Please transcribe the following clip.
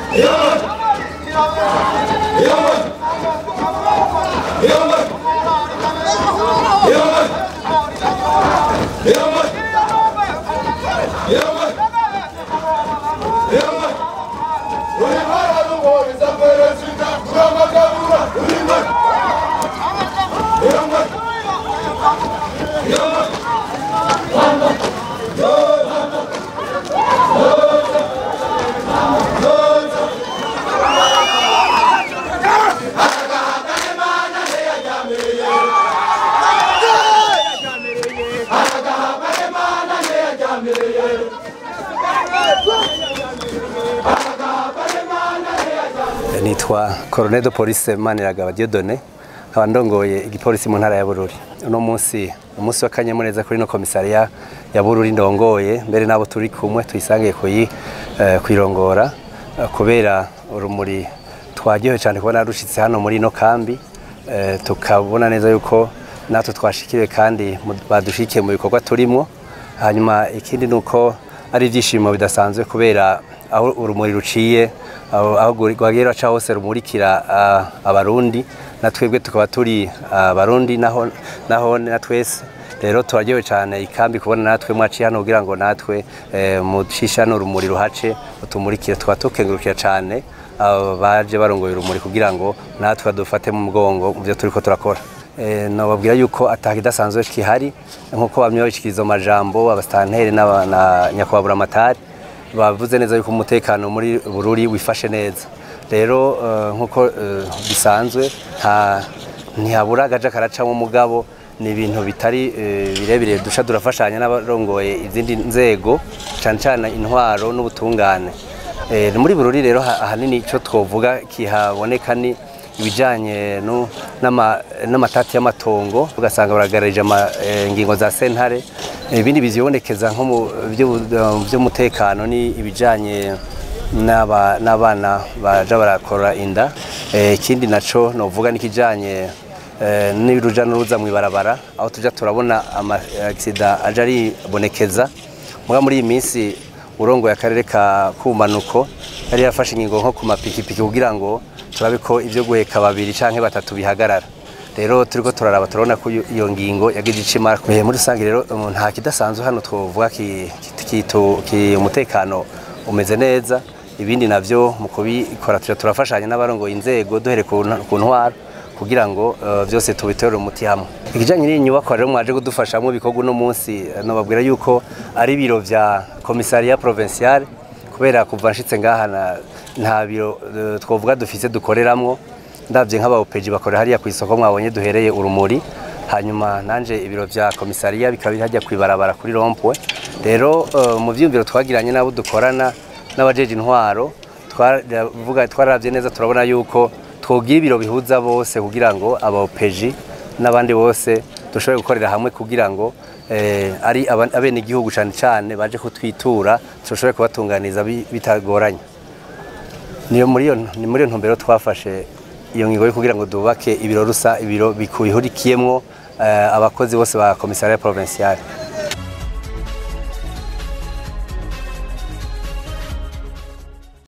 nitwa Colonel de Police Maniragaba Dieudonné nkaba ndongoye igipolisi mu ntara ya Bururi uno munsi umunsi w'akanyamuneza kuri no komisariya ya Bururi ndongoye mbere nabo turi kumwe tuyisangiye kuyi eh, kwirongora eh, kubera urumuri twagiye cyane kubona rushitse hano muri no kambi eh, tukabona neza yuko natwe twashikiriwe kandi mu- badushikiye mu bikorwa turimo hanyuma ikindi nuko ari ibyishimo bidasanzwe kubera aho urumuri ruciye aho aho rwagiye raca hose rumurikira ah, abarundi na twebwe tukaba turi abarundi naho naho na twese rero turaryohewe cyane ikambi kubona natwe mwaciye hano kugira ngo natwe eh, mucisha n'urumuri ruhace utumurikire tukaba tukengurukira cyane abo baje barongoye urumuri kugira ngo natwe badufate mu mugongo mu byo turiko turakora Eh, nababwira yuko atakidasanzwe kihari nkuko bamwe babishikiriza mu majambo abastanteri n'aba- na nyakubahwa buramatari bavuze neza yuko umutekano muri bururi wifashe neza rero eh, nkuko eh, bisanzwe nta ntihabura agace karacamo umugabo ni ibintu bitari eh, birebire dusha durafashanya n'abarongoye izindi nzego cyane cyane intwaro n'ubutungane Eh, muri bururi rero ha- ahanini icyo twovuga kihaboneka ni ibijyanye nu- n'ama- n'amatati y'amatongo ugasanga baragararije ama- eh, ingingo za sentare ibindi bizibonekeza nko mu by'ubu- by'umutekano ni ibijyanye n'aba- n'abana baja barakora inda Eh, ikindi naco novuga nikijanye eh, n'uruja n'uruza mu ibarabara aho tuja turabona ama accident aja aribonekeza muga muri iyi minsi urongoye akarere ka kumanuko yari yafashe ingingo nko ku mapikipiki kugira ngo turabe ko ibyo guheka babiri canke batatu bihagarara rero turiko turaraba turabona ko iyo- iyo ngingo yagize icimara Eh, muri rusange rero um, nta kidasanzwe hano twovuga ki- ki- kitu- ki- umutekano umeze neza ibindi navyo mu kubikora tuja turafashanya n'abarongoye inzego duhere ku nta- ku ntwaro kugira ngo eh, byose tubitorere umuti hamwe ikijanye n'iyi nyubako rero mwaje kudufashamwo ibikorwa uno munsi eh, nobabwira yuko ari ibiro vya komisariya provinciale kubera kuva nshitse ngaha na- nta biro eh, twovuga dufise dukoreramwo ndavye nk'abaopeji bakorera hariya ku isoko mwabonye duhereye urumuri hanyuma nanje ibiro vya komisariya bikaba biri hajya kwibarabara kuri rompwe rero eh, mu vyiyumviro twagiranye n'abo dukorana n'abajeje intwaro twaravuga twararavye neza turabona yuko twogira ibiro bihuza bose kugira ngo abaopeji n'abandi bose dushobore gukorera hamwe kugira ngo eh, ari aba- abenegihugu cane cane baje kutwitura dushobore kubatunganiza bi- bitagoranye niyo muri iyo ni muri iyo ntumbero twafashe iyo ngingo yo kugira ngo dubake ibiro rusa ibiro bihurikiyemwo eh, abakozi bose ba komisariya provinciale